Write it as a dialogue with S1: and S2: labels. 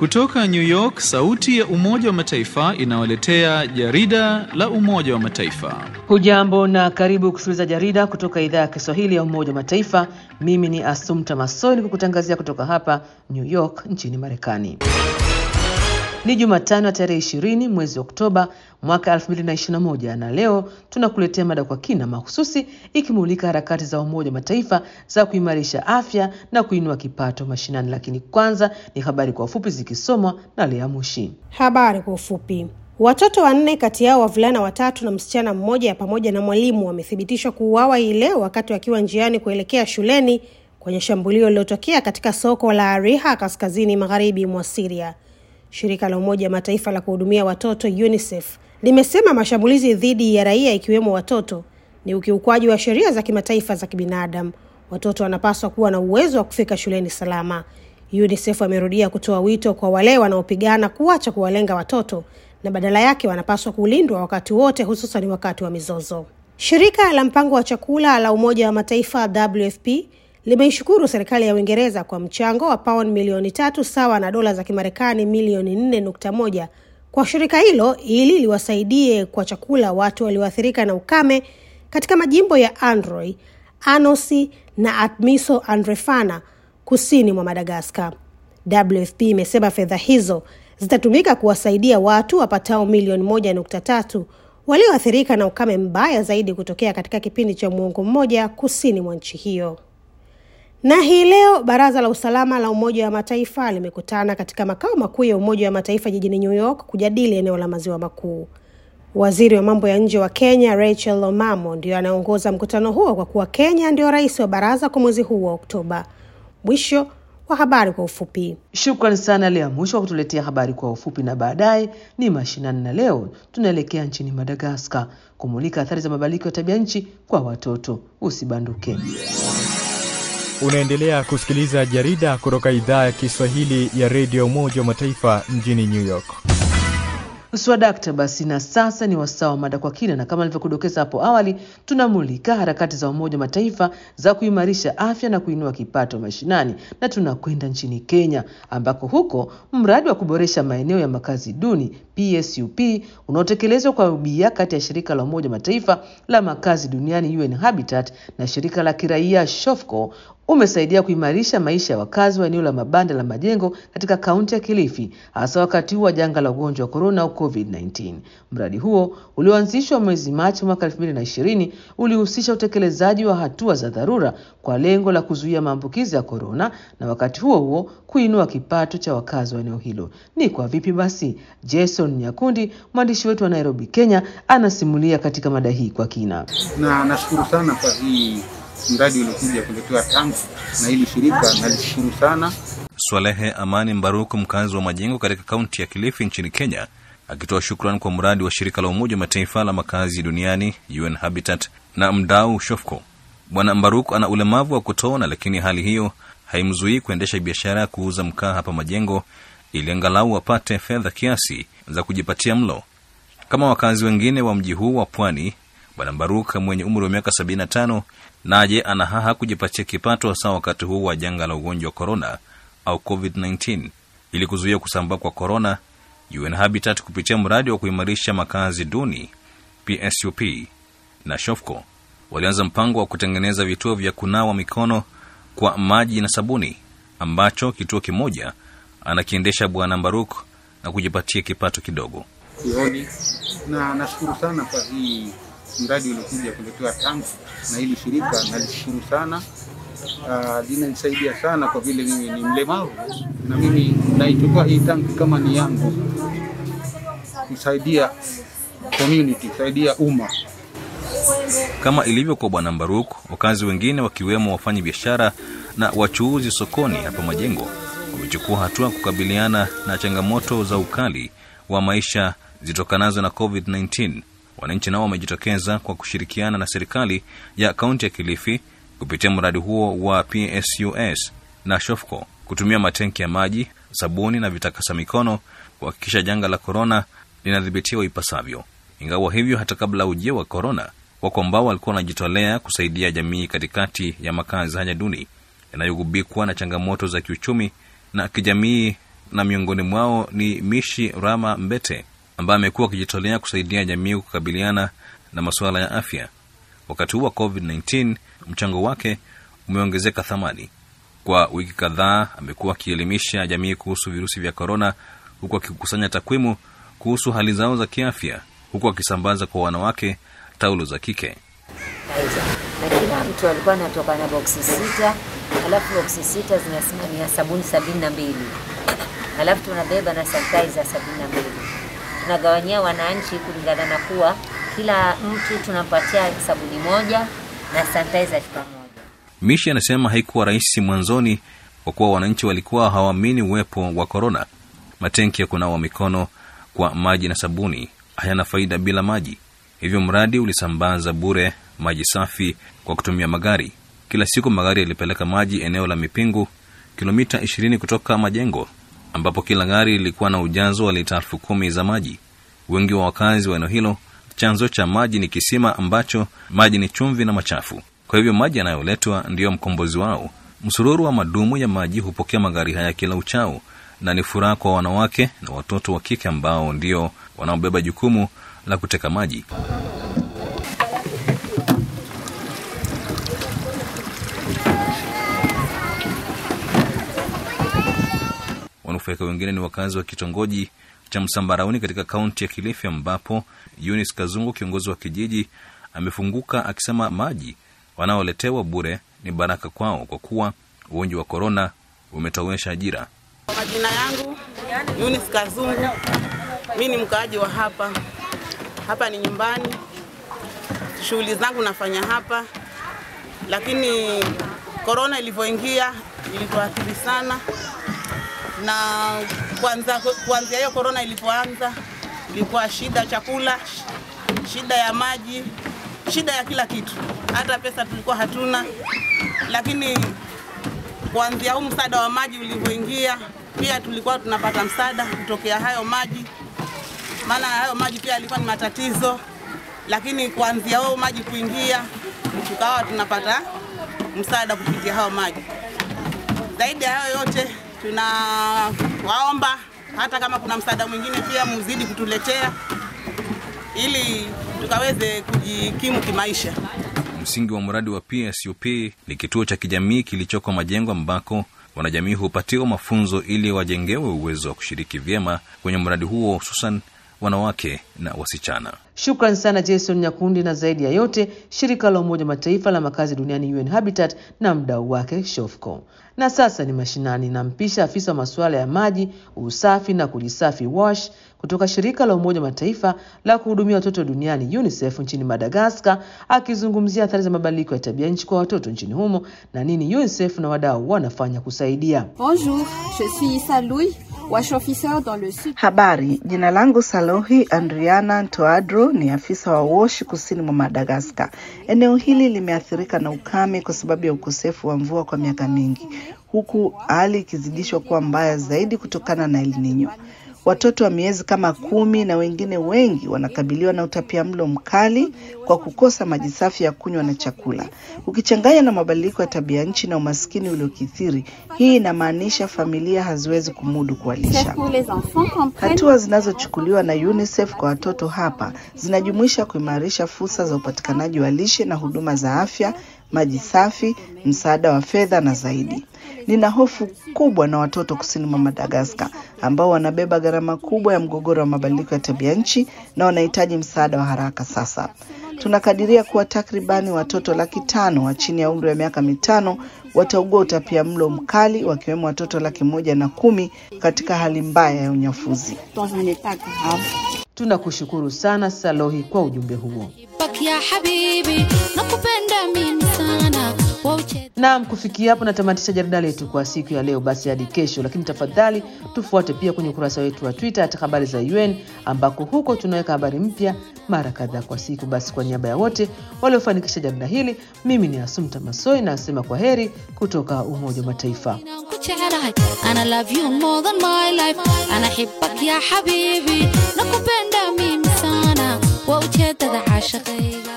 S1: Kutoka New York, sauti ya Umoja wa Mataifa inawaletea jarida la Umoja wa Mataifa.
S2: Hujambo na karibu kusikiliza jarida kutoka idhaa ya Kiswahili ya Umoja wa Mataifa. Mimi ni Asumta Masoi kukutangazia kutoka hapa New York nchini Marekani. Ni Jumatano ya tarehe ishirini mwezi Oktoba mwaka 2021 na leo tunakuletea mada kwa kina mahususi ikimulika harakati za Umoja wa Mataifa za kuimarisha afya na kuinua kipato mashinani. Lakini kwanza ni habari kwa ufupi zikisomwa na Lea Mushi.
S3: Habari kwa ufupi. Watoto wanne kati yao wavulana watatu na msichana mmoja pamoja na mwalimu wamethibitishwa kuuawa hii leo wakati wakiwa njiani kuelekea shuleni kwenye shambulio lililotokea katika soko la Ariha kaskazini magharibi mwa Syria. Shirika la Umoja wa Mataifa la kuhudumia watoto UNICEF limesema mashambulizi dhidi ya raia ikiwemo watoto ni ukiukwaji wa sheria za kimataifa za kibinadamu. Watoto wanapaswa kuwa na uwezo wa kufika shuleni salama. UNICEF amerudia kutoa wito kwa wale wanaopigana kuacha kuwalenga watoto na badala yake wanapaswa kulindwa wakati wote, hususan wakati wa mizozo. Shirika la mpango wa chakula la Umoja wa Mataifa WFP limeishukuru serikali ya Uingereza kwa mchango wa pauni milioni tatu sawa na dola za Kimarekani milioni nne nukta moja kwa shirika hilo ili liwasaidie kwa chakula watu walioathirika na ukame katika majimbo ya Androy, Anosi na Admiso Andrefana kusini mwa Madagaskar. WFP imesema fedha hizo zitatumika kuwasaidia watu wapatao milioni moja nukta tatu walioathirika na ukame mbaya zaidi kutokea katika kipindi cha muongo mmoja kusini mwa nchi hiyo. Na hii leo baraza la usalama la Umoja wa Mataifa limekutana katika makao makuu ya Umoja wa Mataifa jijini New York kujadili eneo la maziwa makuu. Waziri wa mambo ya nje wa Kenya Rachel Omamo ndio anaongoza mkutano huo kwa kuwa Kenya ndio rais wa baraza kwa mwezi huu wa Oktoba. Mwisho wa habari kwa ufupi.
S2: Shukrani sana Lea Mwisho wa kutuletea habari kwa ufupi, na baadaye ni mashinani, na leo tunaelekea nchini Madagaskar kumulika athari za mabadiliko ya tabia nchi kwa watoto. Usibanduke.
S4: Unaendelea kusikiliza jarida kutoka idhaa ya Kiswahili ya redio Umoja wa Mataifa mjini New York.
S2: Swadakta basi, na sasa ni wasaa wa mada kwa kina, na kama nilivyokudokeza hapo awali, tunamulika harakati za Umoja wa Mataifa za kuimarisha afya na kuinua kipato mashinani, na tunakwenda nchini Kenya ambako huko mradi wa kuboresha maeneo ya makazi duni PSUP unaotekelezwa kwa ubia kati ya shirika la Umoja wa Mataifa la makazi duniani UN Habitat na shirika la kiraia Shofco umesaidia kuimarisha maisha ya wakazi wa eneo la mabanda la majengo katika kaunti ya Kilifi, hasa wakati huu wa janga la ugonjwa wa korona au COVID-19. Mradi huo ulioanzishwa mwezi Machi mwaka 2020 ulihusisha utekelezaji wa hatua za dharura kwa lengo la kuzuia maambukizi ya korona na wakati huo huo kuinua kipato cha wakazi wa eneo hilo. Ni kwa vipi basi? Jason Nyakundi, mwandishi wetu wa Nairobi, Kenya, anasimulia katika mada hii kwa kina.
S5: Na nashukuru sana kwa hii mradi uliokuja kuletewa tangu na hili shirika, nalishukuru sana.
S6: Swalehe Amani Mbaruku, mkazi wa Majengo katika kaunti ya Kilifi nchini Kenya, akitoa shukrani kwa mradi wa shirika la Umoja wa Mataifa la makazi duniani UN Habitat na mdau Shofco. Bwana Mbaruku ana ulemavu wa kutoona, lakini hali hiyo haimzuii kuendesha biashara ya kuuza mkaa hapa Majengo ili angalau apate fedha kiasi za kujipatia mlo kama wakazi wengine wa mji huu wa pwani. Bwana Mbaruk mwenye umri wa miaka 75 naje ana haha kujipatia kipato hasa wakati huu wa janga la ugonjwa wa korona au COVID-19. Ili kuzuia kusambaa kwa korona, UN Habitat kupitia mradi wa kuimarisha makazi duni PSUP na Shofco walianza mpango wa kutengeneza vituo vya kunawa mikono kwa maji na sabuni, ambacho kituo kimoja anakiendesha Bwana Mbaruk na kujipatia kipato kidogo.
S5: Sioni na nashukuru sana kwa hii mradi uliokuja kuletewa tangu na hili shirika, nalishukuru sana. Uh, linanisaidia sana kwa vile mimi ni mlemavu na mimi naichukua hii tanki kama ni yangu, kusaidia community, kusaidia umma.
S6: Kama ilivyo kwa Bwana Mbaruk, wakazi wengine wakiwemo wafanya biashara na wachuuzi sokoni hapa Majengo wamechukua hatua kukabiliana na changamoto za ukali wa maisha zitokanazo na COVID-19. Wananchi nao wamejitokeza kwa kushirikiana na serikali ya kaunti ya Kilifi kupitia mradi huo wa PSUS na Shofco kutumia matenki ya maji, sabuni na vitakasa mikono kuhakikisha janga la korona linadhibitiwa ipasavyo. Ingawa hivyo, hata kabla ujio wa korona, wako ambao walikuwa wanajitolea kusaidia jamii katikati ya makazi haya duni yanayogubikwa na changamoto za kiuchumi na kijamii na miongoni mwao ni Mishi Rama Mbete ambaye amekuwa akijitolea kusaidia jamii kukabiliana na masuala ya afya. Wakati huu wa COVID-19 mchango wake umeongezeka thamani. Kwa wiki kadhaa amekuwa akielimisha jamii kuhusu virusi vya korona, huku akikusanya takwimu kuhusu hali zao za kiafya, huku akisambaza kwa wanawake taulo za kike.
S7: na kila mtu alikuwa anatoka na boksi sita, alafu boksi sita zinasimamia sabuni sabini na mbili alafu tunabeba na sanitizer sabini na mbili tunagawanyia wananchi kulingana na kuwa kila mtu tunampatia sabuni moja na sanitizer chupa moja.
S6: Mishi anasema haikuwa rahisi mwanzoni kwa kuwa wananchi walikuwa hawaamini uwepo wa korona. Matenki ya kunawa mikono kwa maji na sabuni hayana faida bila maji, hivyo mradi ulisambaza bure maji safi kwa kutumia magari. Kila siku magari yalipeleka maji eneo la Mipingu, kilomita 20 kutoka majengo, ambapo kila gari lilikuwa na ujazo wa lita elfu kumi za maji. Wengi wa wakazi wa eneo hilo, chanzo cha maji ni kisima ambacho maji ni chumvi na machafu. Kwa hivyo maji yanayoletwa ndiyo mkombozi wao. Msururu wa madumu ya maji hupokea magari haya kila uchao, na ni furaha kwa wanawake na watoto wa kike ambao ndio wanaobeba jukumu la kuteka maji. Wanufaika wengine ni wakazi wa kitongoji cha Msambarauni katika kaunti ya Kilifi, ambapo Eunice Kazungu, kiongozi wa kijiji, amefunguka akisema maji wanaoletewa bure ni baraka kwao kwa kuwa ugonjwa wa korona umetowesha ajira.
S8: Kwa majina yangu Eunice Kazungu, mi ni mkaaji wa hapa. Hapa ni nyumbani, shughuli zangu nafanya hapa, lakini korona ilivyoingia ilituathiri sana, na kwanza kuanzia hiyo korona ilipoanza ilikuwa shida chakula, shida ya maji, shida ya kila kitu, hata pesa tulikuwa hatuna, lakini kuanzia huu msaada wa maji ulivyoingia, pia tulikuwa tunapata msaada kutokea hayo maji, maana hayo maji pia yalikuwa ni matatizo, lakini kuanzia hao maji kuingia, tukawa tunapata msaada kupitia hayo maji. Zaidi ya hayo yote, tunawaomba hata kama kuna msaada mwingine pia muzidi kutuletea ili tukaweze kujikimu kimaisha.
S6: Msingi wa mradi wa PSUP ni kituo cha kijamii kilichoko Majengo, ambako wanajamii hupatiwa mafunzo ili wajengewe uwezo wa kushiriki vyema kwenye mradi huo, hususan wanawake na wasichana.
S2: Shukran sana Jason Nyakundi, na zaidi ya yote shirika la Umoja Mataifa la makazi duniani UN Habitat na mdau wake Shofco. Na sasa ni mashinani, nampisha afisa wa masuala ya maji, usafi na kujisafi WASH kutoka shirika la Umoja Mataifa la kuhudumia watoto duniani UNICEF nchini Madagaskar, akizungumzia athari za mabadiliko ya tabia nchi kwa watoto nchini humo na nini UNICEF na wadau wanafanya kusaidia.
S9: Bonjour, je suis Issa Louis, wash officer dans le sud.
S10: Habari, jina langu Salohi Andriana Ntoadro, ni afisa wa WASH kusini mwa Madagaskar. Eneo hili limeathirika na ukame kwa sababu ya ukosefu wa mvua kwa miaka mingi, huku hali ikizidishwa kuwa mbaya zaidi kutokana na El Nino. Watoto wa miezi kama kumi na wengine wengi wanakabiliwa na utapiamlo mkali kwa kukosa maji safi ya kunywa na chakula. Ukichanganya na mabadiliko ya tabia nchi na umaskini uliokithiri, hii inamaanisha familia haziwezi kumudu kuwalisha.
S9: Pour les enfants comprennent
S10: Hatua zinazochukuliwa na UNICEF kwa watoto hapa zinajumuisha kuimarisha fursa za upatikanaji wa lishe na huduma za afya, maji safi, msaada wa fedha na zaidi. Nina hofu kubwa na watoto kusini mwa Madagaskar ambao wanabeba gharama kubwa ya mgogoro wa mabadiliko ya tabia nchi na wanahitaji msaada wa haraka sasa. Tunakadiria kuwa takribani watoto laki tano wa chini ya umri wa miaka mitano wataugua utapia mlo mkali wakiwemo watoto laki moja na kumi katika hali mbaya ya unyafuzi.
S9: dans un état grave.
S2: Tunakushukuru sana Salohi kwa ujumbe huo.
S11: baki ya habibi nakupenda mimi sana wauche
S2: Naam, kufikia hapo natamatisha jarida letu kwa siku ya leo. Basi hadi kesho, lakini tafadhali tufuate pia kwenye ukurasa wetu wa Twitter hata habari za UN, ambako huko tunaweka habari mpya mara kadhaa kwa siku. Basi kwa niaba ya wote waliofanikisha jarida hili, mimi ni Asumta Masoi na nasema kwa heri kutoka Umoja wa Mataifa.
S11: ku jecelahay ana love you more than my life ana xibak ya xabiibi nakupenda mimi sana waa ujeedada caashaqayga